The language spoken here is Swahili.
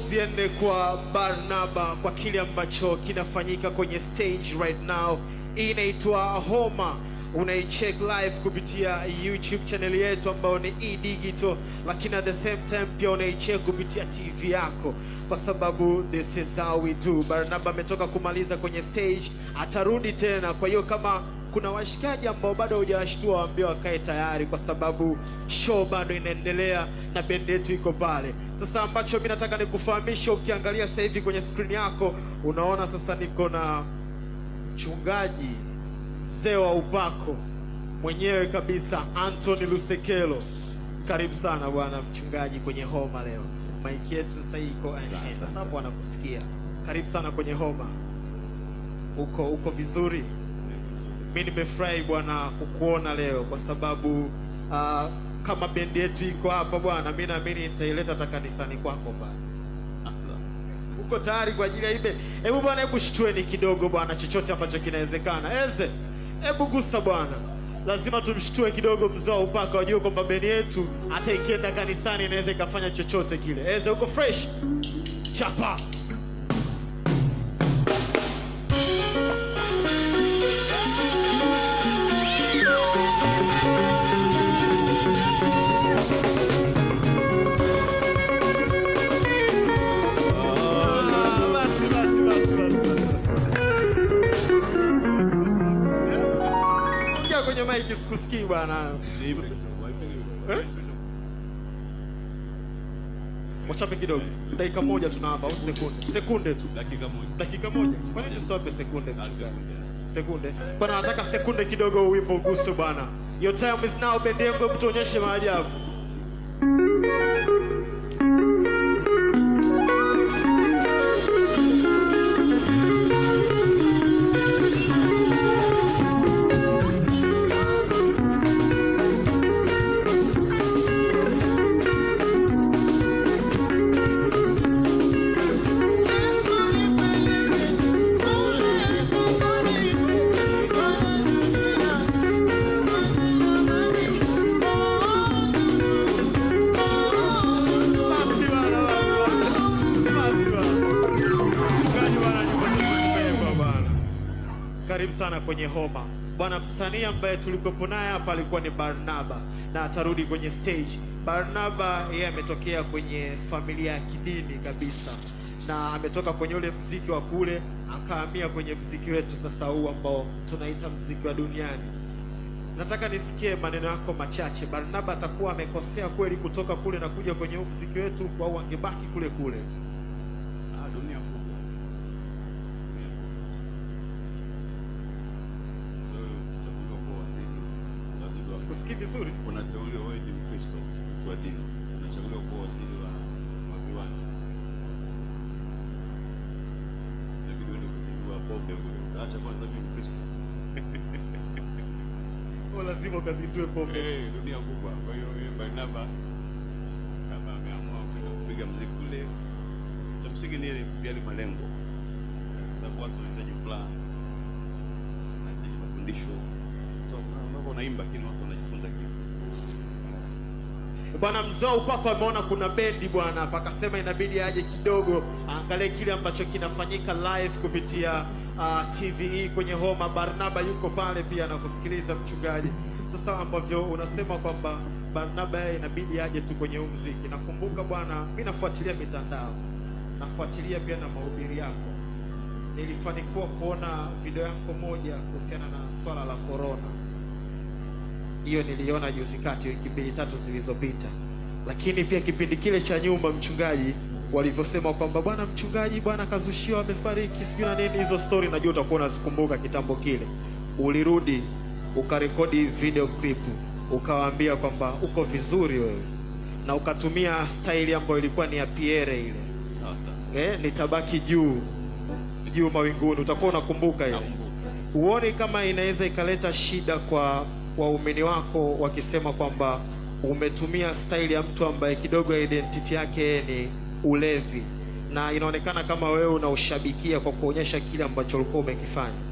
ziende kwa Barnaba kwa kile ambacho kinafanyika kwenye stage right now. Hii inaitwa Homa, unaicheck live kupitia YouTube channel yetu ambayo ni E Digital, lakini at the same time pia unaicheck kupitia TV yako, kwa sababu this is how we do. Barnaba ametoka kumaliza kwenye stage, atarudi tena. Kwa hiyo kama kuna washikaji ambao bado hujawashtua waambie wakae tayari, kwa sababu show bado inaendelea na bendi yetu iko pale. Sasa ambacho mi nataka nikufahamisha, ukiangalia sasa hivi kwenye screen yako unaona sasa niko na mchungaji mzee wa upako mwenyewe kabisa, Anthony Lusekelo. Karibu sana bwana mchungaji kwenye homa leo. Maiki yetu sasa hii iko eh, sasa hapo wanakusikia. Karibu sana kwenye homa. Uko uko vizuri? mi nimefurahi bwana kukuona leo kwa sababu uh, kama bendi yetu iko hapa bwana, mi naamini nitaileta hata kanisani kwako pale. Uko tayari kwa ajili ya hii bendi? Hebu bwana, hebu shtueni kidogo bwana, chochote ambacho kinawezekana. Eze, hebu gusa bwana, lazima tumshtue kidogo mzee wa upaka, wajue kwamba bendi yetu hata ikienda kanisani inaweza ikafanya chochote kile. Eze, uko fresh? Chapa. Ah, basi, basi, basi, basi, basi. Ongea kwenye maiki sikusikii bwana. Eh? Wachape kidogo. Dakika moja tunaomba au sekunde. Sekunde tu. dakika moja Dakika moja. Kwa nini tusiwape sekunde? Ah, mchungaji? sekunde. Sekunde. Bwana nataka sekunde kidogo wimbo uguse bwana. Your time is now, bendi yangu, hebu tuonyeshe maajabu. Basi bwana, basi bwana. Basi bwana. Mchungaji bwana, nyimbo zetu zimeimbwa bwana. Karibu sana kwenye homa bwana. Msanii ambaye tulikuwepo naye hapa alikuwa ni Barnaba na atarudi kwenye stage. Barnaba yeye ametokea kwenye familia ya kidini kabisa, na ametoka kwenye ule mziki wa kule akahamia kwenye mziki wetu sasa huu ambao tunaita mziki wa duniani. Nataka nisikie maneno yako machache. Barnaba atakuwa amekosea kweli kutoka kule na kuja kwenye huu mziki wetu, au angebaki kule kule? Ah, dunia kubwa Dunia kubwa. So, utakuwa kwa waziri waziri wa Sikusikii vizuri. unateuliwa wewe ni Mkristo mtu wa dini unachaguliwa kuwa waziri wa wa viwanda inabidi uende kuzindua pombe kule utaacha kwanza mimi Mkristo Kwa lazima ukazindue pombe. Eh, dunia kubwa. Kwa hiyo yeye Barnaba kama ameamua kwenda kupiga mziki kule, cha msingi ni ile yale malengo, kwa sababu watu wanahitaji furaha, wanahitaji mafundisho. So, unapo unaimba lakini watu wanajifunza kitu. Bwana mzee wa upako ameona kuna bendi bwana, hapa akasema inabidi aje kidogo aangalie kile ambacho kinafanyika live kupitia uh, TVE kwenye homa. Barnaba yuko pale pia na kusikiliza mchungaji. Sasa ambavyo unasema kwamba Barnaba yeye inabidi aje tu kwenye huu mziki. Nakumbuka bwana, mi nafuatilia mitandao, nafuatilia pia na mahubiri yako. Nilifanikiwa kuona video yako moja kuhusiana na swala la corona hiyo niliona juzi kati, wiki mbili tatu zilizopita. Lakini pia kipindi kile cha nyuma, mchungaji, walivyosema kwamba bwana mchungaji, bwana kazushiwa amefariki, sijui na nini, hizo story najua utakuwa unazikumbuka kitambo kile. Ulirudi ukarekodi video clip, ukawaambia kwamba uko vizuri wewe, na ukatumia staili ambayo ilikuwa ni ya Pierre ile, Sawa sawa. eh, nitabaki juu juu mawinguni. Utakuwa unakumbuka ile Nakumbuka. huoni kama inaweza ikaleta shida kwa waumini wako wakisema kwamba umetumia staili ya mtu ambaye kidogo identity yake yeye ni ulevi na inaonekana kama wewe unaushabikia kwa kuonyesha kile ambacho ulikuwa umekifanya